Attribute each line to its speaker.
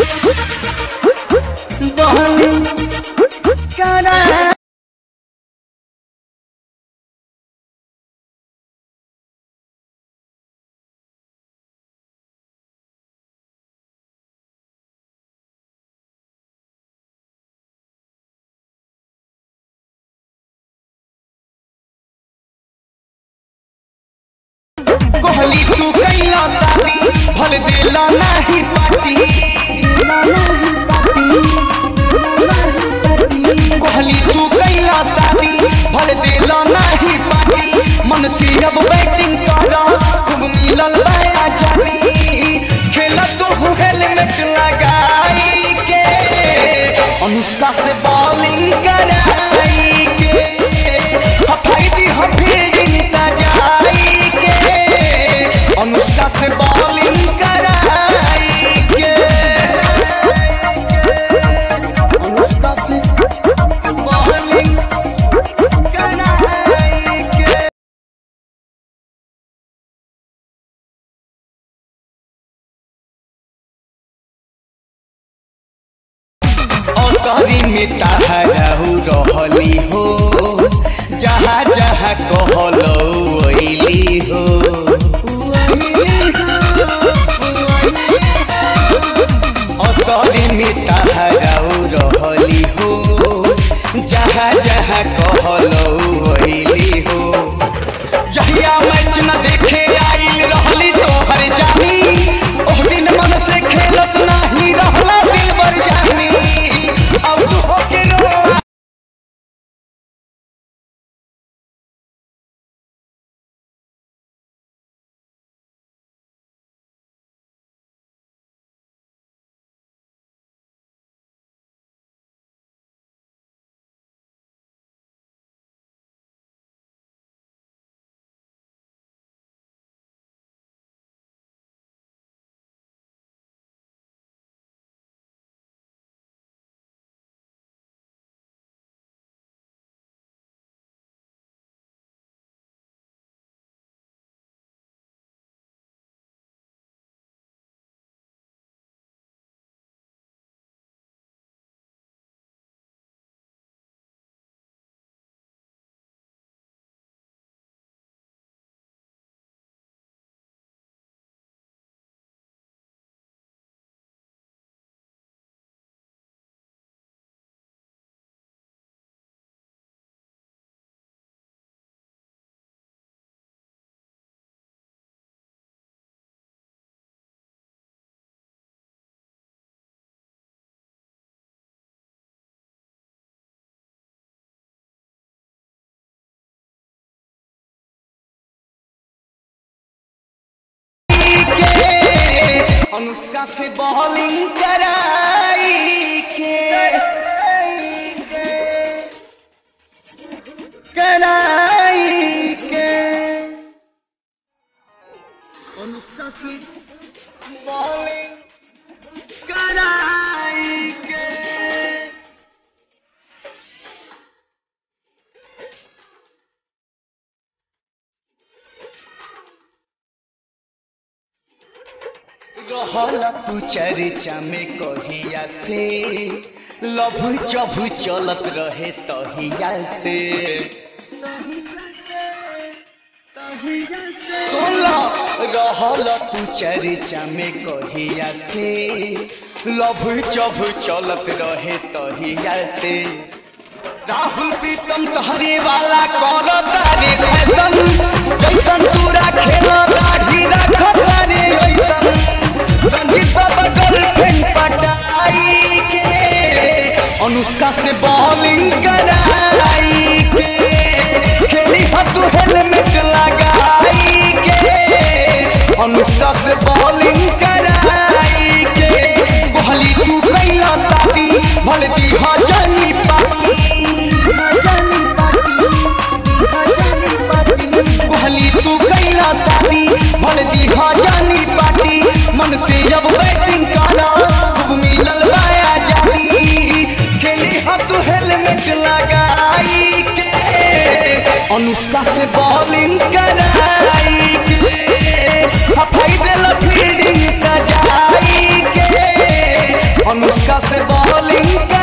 Speaker 1: बहलिंग करा
Speaker 2: कोहली तू कैला शादी भल देला नाही पाती कोहली तू कैला शादी भल देला नाही पाती मन से अब बैटिंग करा खूब मिलल बया जानी खेला तो हेलमेट लगाई के अनुष्का से बॉलिंग कराई के हफाई हम फील्डिंग सजाई के अनुष्का से बॉलिंग कराई के अनुष्का से बॉलिंग कराई के असरी में ताहराहु रहली हो जहाँ जहाँ कहलो अइली हो असरी में ताहराहु रहली हो जहाँ जहाँ कहलो अइली हो जहिया मैच न देखे आइल रहली तोहर जानी ओह दिन मन से खेलत नाही रहला दिलबर जानी अब तू होके रो के अनुष्का से बॉलिंग कराई के कराई के अनुष्का से बॉलिंग कराई के रहल तू चर्चा में कहिया से लभु चभु चलत रहे तहिया से सुनला रहल तू चर्चा में कहिया से लभु चभु चलत रहे तहिया से राहुल प्रीतम तहरे वाला कर तारे फैशन जैसन तूरा खेल दाढ़ी रख तारे ओइसन रंजीत बाबा गर्लफ्रेंड पटाई के अनुष्का से बॉलिंग कराई के खेली हो तू हेलमेट लगाई के अनुष्का से बॉलिंग कराई के कोहली तू कैला ताती भले दी हो जानी पाती कोहली तू कैला शादी भले दी जानी पार्टी मन से जब बॉलिंग